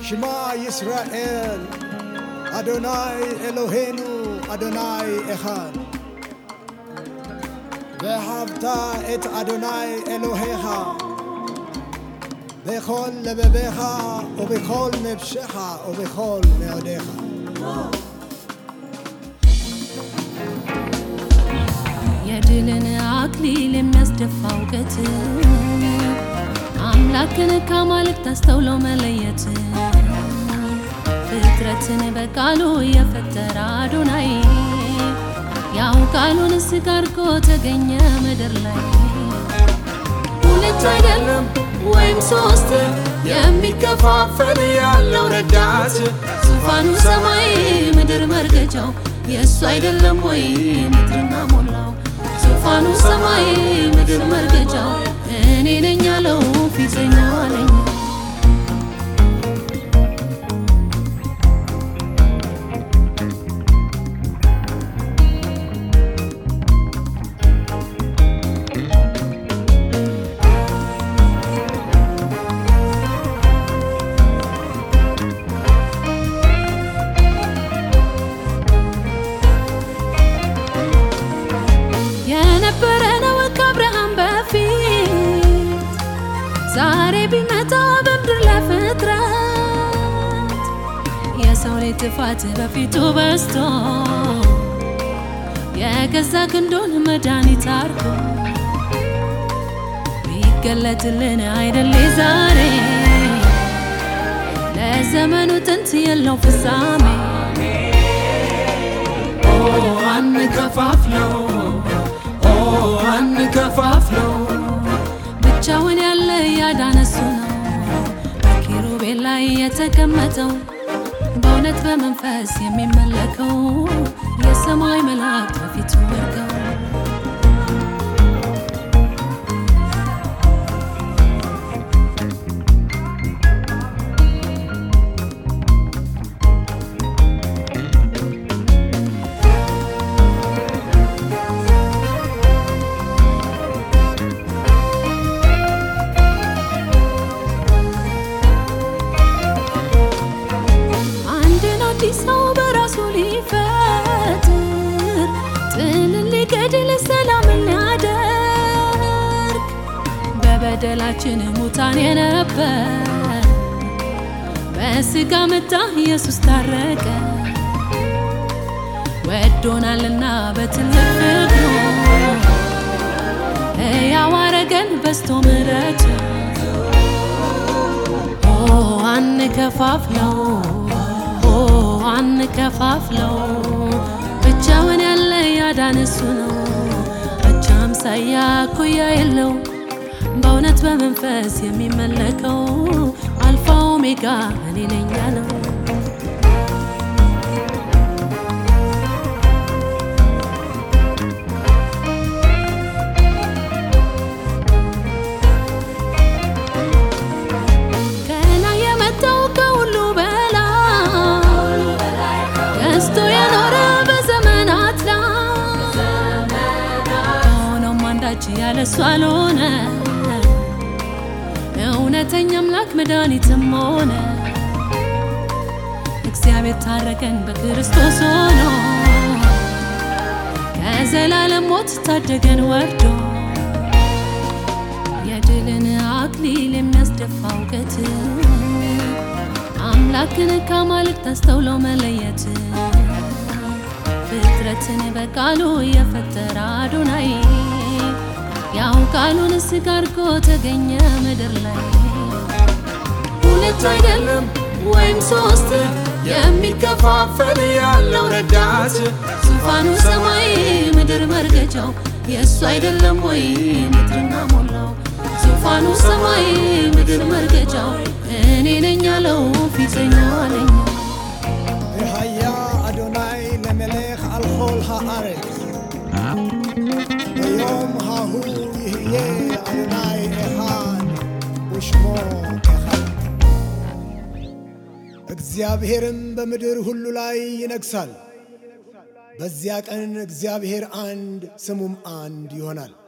ሽማ ይስራኤል አዶናይ ኤሎሄኑ አዶናይ ኤኻድ ואהבת את אדוני אלוהיך בכל לבביך ובכל נפשך ובכל מאודיך. የድልን አክሊል የሚያስደፋው እውቀት አምላክን ከአማልክት አስተውለው መለየት ፍጥረትን በቃሉ የፈጠረ አዶናይ ያው ቃሉን ስጋ አድርጎ ተገኘ ምድር ላይ ሁለት አይደለም ወይም ሶስት የሚከፋፈል ያለው ረዳት ዙፋኑ ሰማይ ምድር መርገጫው የእሱ አይደለም ወይ ምድርና ሞላው ዙፋኑ ሰማይ ምድር መርገጫው እኔ ነኝ ያለው ፊተኛው አለኝ የነበረ ነው ከአብርሃም በፊት ዛሬ ቢመጣ በምድር ለፍጥረት የሰው ልጅ ጥፋት በፊቱ በዝቶ የገዛ ክንዱን መድኃኒት አርጎ ቢገለጥልን አይደል ዛሬ ለዘመኑ ጥንት የለው ፍጻሜ አንከፋፍለው አንከፋፍለው ብቻውን ያለ ያዳነሱ ነው በኪሩቤል ላይ የተቀመጠው በእውነት በመንፈስ የሚመለከው የሰማይ መላእክት በፊቱ ወድቀው አንድን አዲስ ሰው በራሱ ሊፈጥር ጥልን ሊገድል ሰላምን ሊያደርግ በበደላችን ሙታን የነበር በስጋ መጣ ኢየሱስ ታረቀ ወዶናልና በትልቅ ፍቅሩ ሕያው አረገን በስቶ ምሕረቱ ኦ አንከፋፍለው ኦ አንከፋፍለው ብቻውን ያለ ያዳን እሱ ነው አቻ አምሳያ እኩያ የለው በእውነት በመንፈስ የሚመለከው አልፋ ኦሜጋ እኔ ነኝ ያለው ከላይ የመጣው ከሁሉ በላይ ገዝቶ የኖረ በዘመናት ላይ ሆኖም አንዳች ያለሱ አልሆነ እውነተኛ አምላክ መድኃኒትም ሆነ እግዚአብሔር ታረቀን በክርስቶስ ሆኖ ከዘላለም ሞት ታደገን ወርዶ የድልን አክሊል የሚያስደፋ እውቀት አምላክን ከአማልክት አስተውለው መለየት ፍጥረትን በቃሉ የፈጠረ አዶናይ ያው ቃሉን ስጋ አድርጎ ተገኘ ምድር ላይ ሁለት አይደለም ወይም ሶስት የሚከፋፈል ያለው ረዳት ዙፋኑ ሰማይ ምድር መርገጫው የእሱ አይደለም ወይ ምድርና ሞላው ዙፋኑ ሰማይ ምድር መርገጫው እኔ ነኝ ያለው ፊተኛው አለኝ והיה אדוני למלך על כל הארץ. ביום ההוא יהיה אדוני אחד ושמו אחד. እግዚአብሔርም በምድር ሁሉ ላይ ይነግሣል። በዚያ ቀን እግዚአብሔር አንድ ስሙም አንድ ይሆናል።